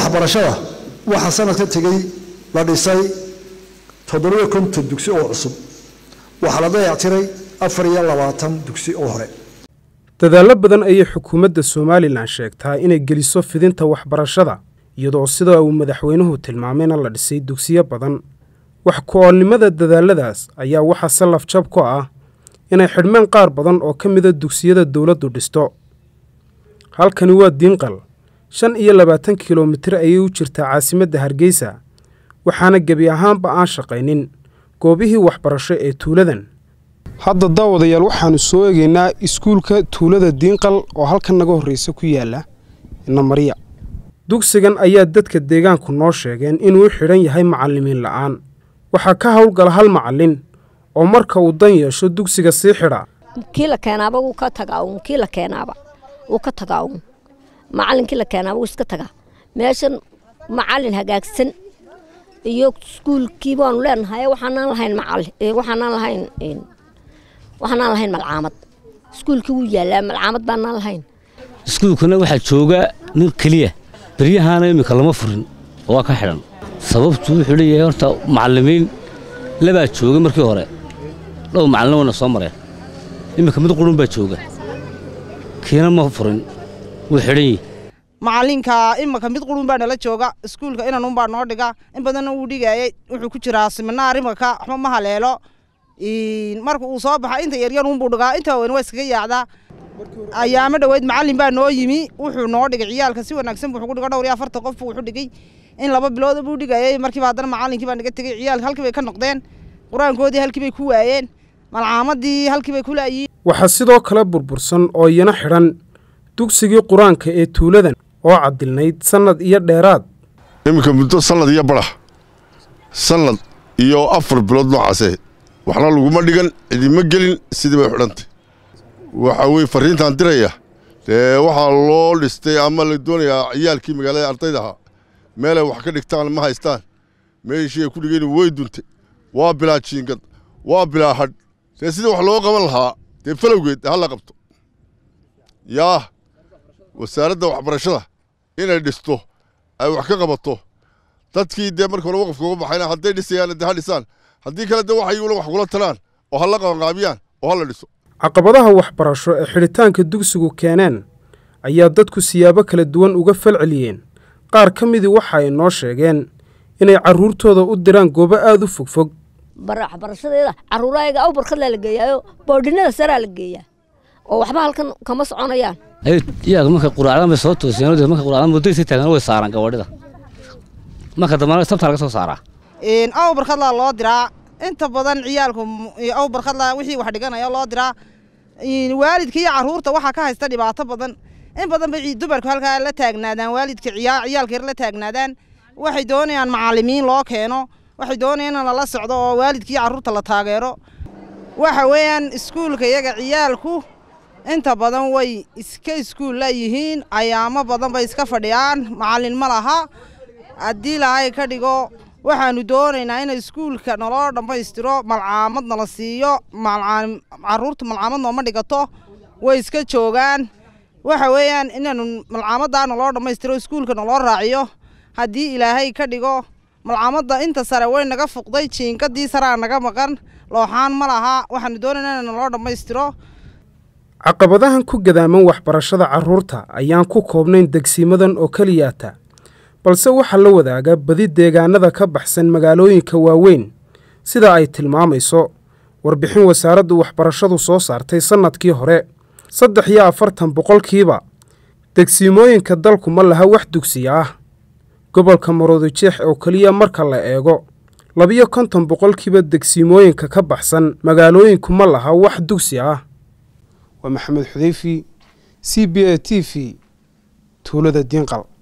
waxbarashada waxaa sanadka tegey la dhisay toddobiyo konton dugsi oo cusub waxaa la dayactiray afar iyo labaatan dugsi oo hore dadaallo badan ayay xukuumadda somalilan sheegtaa inay geliso fidinta waxbarashada iyadoo sida uu madaxweynuhu tilmaamayna la dhisay dugsiyo badan wax ku-oolnimada dadaalladaas ayaa waxaa sallaf jab ku ah inay xidhmeen qaar badan oo ka mida dugsiyada dowladdu dhisto halkani waa diinqal shan iyo labaatan kilomitir ayay u jirtaa caasimadda hargeysa waxaana gebi ahaanba aan shaqaynin goobihii waxbarasho ee tuuladan hadda daawadayaal waxaannu soo eegaynaa iskuulka tuulada diinqal oo halkan naga horreysa ku yaalla namariya dugsigan ayaa dadka deegaanku noo sheegeen inuu xidhan yahay macallimiin la'aan waxaa ka howlgala hal macallin oo marka uu dan yeesho dugsiga sii xidha kii la keenaaba wuu ka tagaa uun kii la keenaaba wuu ka tagaa uun macallinkii la keenaaba wuu iska tagaa meeshan macallin hagaagsan iyo iskuulkii baanu leenahay waxaanaan lahayn macalli waxaanaan lahayn waxaanaan lahayn malcaamad iskuulkii wuu yaallaa malcaamad baanaan lahayn iskuulkana waxaa jooga nin keliya beryahaana iminka lama furin oo waa ka xidhan sababtu wuxuu leeyahay horta macallimiin labaa jooga markii hore dhow macallin wayna soo mareen iminka mid qurun baa jooga kiina ma furin wuu xidhan yihi macallinka imanka mid qurun baa nala jooga iskuulka inanun baa noo dhiga in badanna wuu dhigayay wuxuu ku jiraa siminaar imanka waxba ma haleelo marka uu soo baxa inta yaryar unbuu dhigaa inta weyn waa iskaga yaacdaa ayaamo dhoweyd macallin baa noo yimi wuxuu noo dhigay ciyaalka si wanaagsan buu ugu dhigo dhowr iyo afartan qof buu wuxuu dhigay in laba bilood buu dhigayay markiiba haddana macallinkii baa naga tegey ciyaalka halkii bay ka noqdeen qur-aankoodii halkii bay ku waayeen malcaamadii halkii bay ku laayiin waxaa sidoo kale burbursan oo iyana xidhan dugsigii qur-aanka ee tuuladan oo cadilnayd sannad iyo dheeraad iminka muddo sannad iyo badax sannad iyo afar bilood noocaase waxna laguma dhigan cidima gelin sidii bay xidhantay waxa weye farriintaan diraya dee waxaa loo dhistay ama la doonayaa ciyaalkii magaalada ardayda ahaa meelay wax ka dhigtaan ma haystaan meeshii ay ku dhigeen way duntay waa bilaa jiingad waa bilaa hadh dee sidii wax loo qaban lahaa dee falowgeed ha la qabto yaa wasaaradda waxbarashada inay dhisto ay wax ka qabato dadkii dee marka hore waqafka uga baxayna hadday dhisayaan dee ha dhisaan haddii kale dee waxay wax kula talaan oo ha la qabanqaabiyaan oo ha la dhiso caqabadaha waxbarasho ee xidhitaanka dugsigu keeneen ayaa dadku siyaabo kala duwan uga falceliyeen qaar ka midii waxa ay noo sheegeen inay carruurtooda u diraan goobo aada u fogfog waxbarashadeeda carruuraayaga aw barkadlaa la geeyaayo boodhinada saraa la geeyaa oo waxba halkan kama soconayaan iyaga marka quraacdan bay soo tooseen marka quraacdan muddaysa taagan way saaraan gawadhida marka dambana sabtaa laga soo saaraa aw barkadlaa loo diraa inta badan ciyaalku aw barkadlaa wixii wax dhiganaya loo diraa waalidka iyo carruurta waxaa ka haysta dhibaato badan in badan bay dumarku halkaa la taagnaadaan waalidka ciyaalka yar la taagnaadaan waxay doonayaan macallimiin loo keeno waxay doonayaan in lala socdo oo waalidkii carruurta la taageero waxa weeyaan iskuulka iyaga ciyaalku inta badan way iska iskuul la yihiin ayaamo badan bay iska fadhiyaan macallin ma laha haddii lahay ka dhigo waxaanu doonaynaa in iskuulka naloo dhammaystiro malcaamad nala siiyo carruurta malcaamad nooma dhigato way iska joogaan waxa weeyaan inaanu malcaamaddaa naloo dhammaystiro iskuulka naloo raaciyo haddii ilaahay ka dhigo malcaamadda inta sare way naga fuqday jiingadii saraa naga maqan looxaan ma laha waxaanu doonaynaa in naloo dhammaystiro caqabadahan ku gadaaman waxbarashada carruurta ayaan ku koobnayn degsiimadan oo keliyaata balse waxaa la wadaaga badi deegaanada ka baxsan magaalooyinka waaweyn sida ay tilmaamayso warbixin wasaaraddu waxbarashadu soo saartay sannadkii hore saddex iyo afartan boqolkiiba degsiimooyinka dalku ma laha wax dugsiya ah gobolka maroodijeex oo keliya marka la eego labiyo konton boqolkiiba degsiimooyinka ka baxsan magaalooyinku ma laha wax dugsi ah waa maxamed xudeyfi c b a t v tuulada diinqal